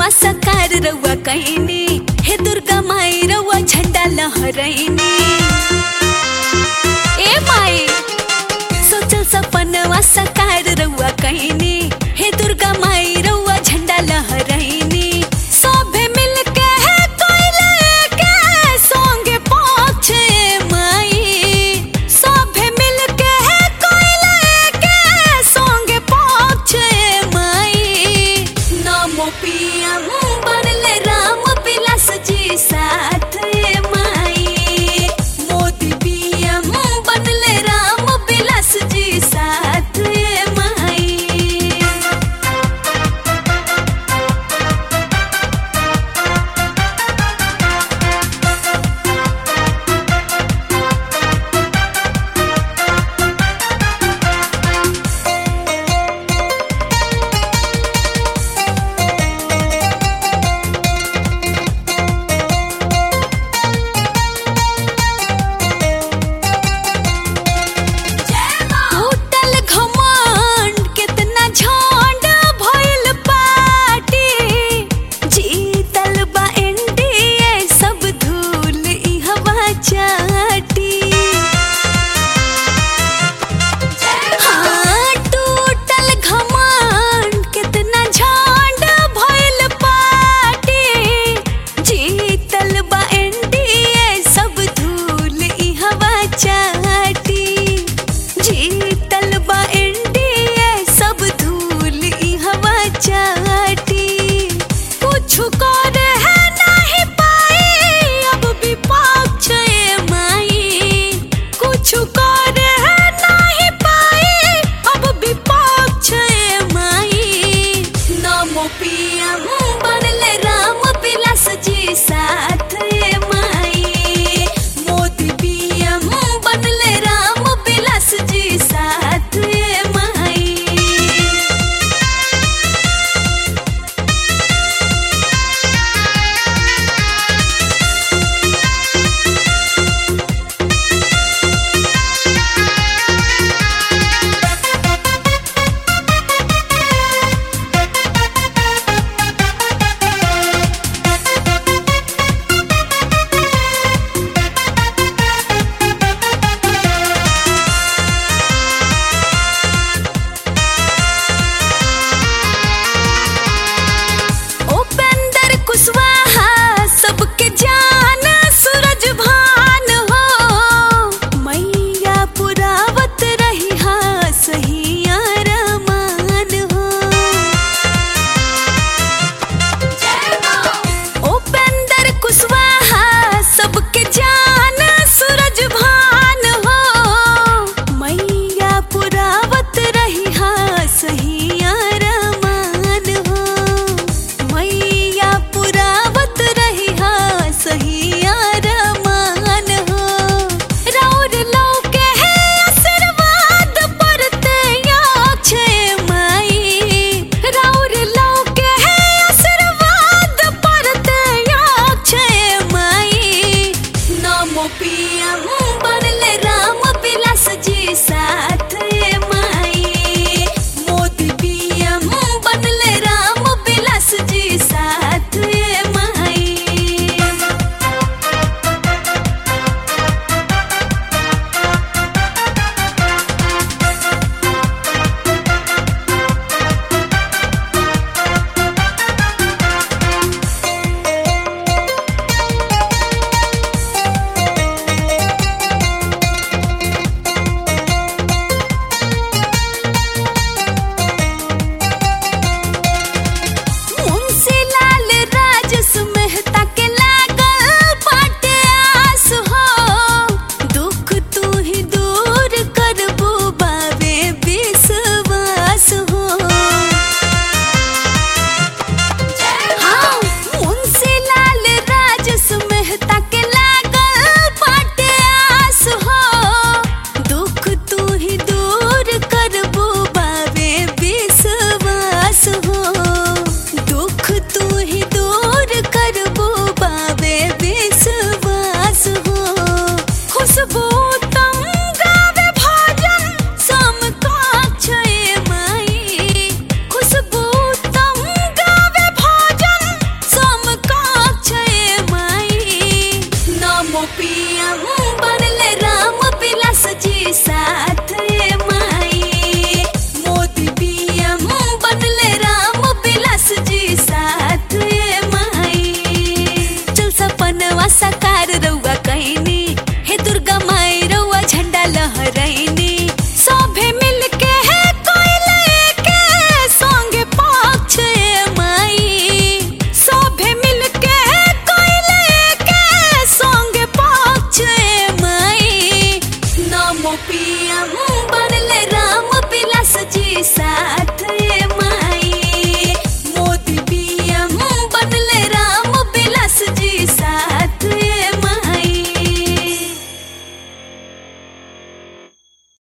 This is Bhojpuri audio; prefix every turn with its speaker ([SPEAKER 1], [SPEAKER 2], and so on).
[SPEAKER 1] सपनवा सकार रउआ कईनी हे दुर्गा माई रउआ झंडा लहरैनी ए माई सोचल सपनवा सकार रउआ कईनी हे दुर्गा माई रउआ झंडा लहरैनी सभे मिलके है कोइले के संगे पहुंचे माई सभे मिलके है कोइले के संगे पहुंचे माई नमो पीएम बनले राम विलास जी साथ माई मोदी पीएम बनले राम विलास जी साथ माई टूटल घमंड कितना झंड भइल पार्टी जीतल बा एनडीए सब धूल ई हवा चाटी हाँ टूटल घमंड कितना झंड भइल पार्टी जीतल बा एनडीए सब धूल ई हवा चाटी जीतल बा एनडीए सब धूल ई हवा चाटी कुछ कर है नहीं पाई अब विपक्ष ए माई कुछ कर है नहीं पाई अब विपक्ष ए माई नमो पीएम बनले राम विलास जी साथ ए माई मोदी पीएम बनले राम विलास जी साथ राम बनले राम पिलास जी साथ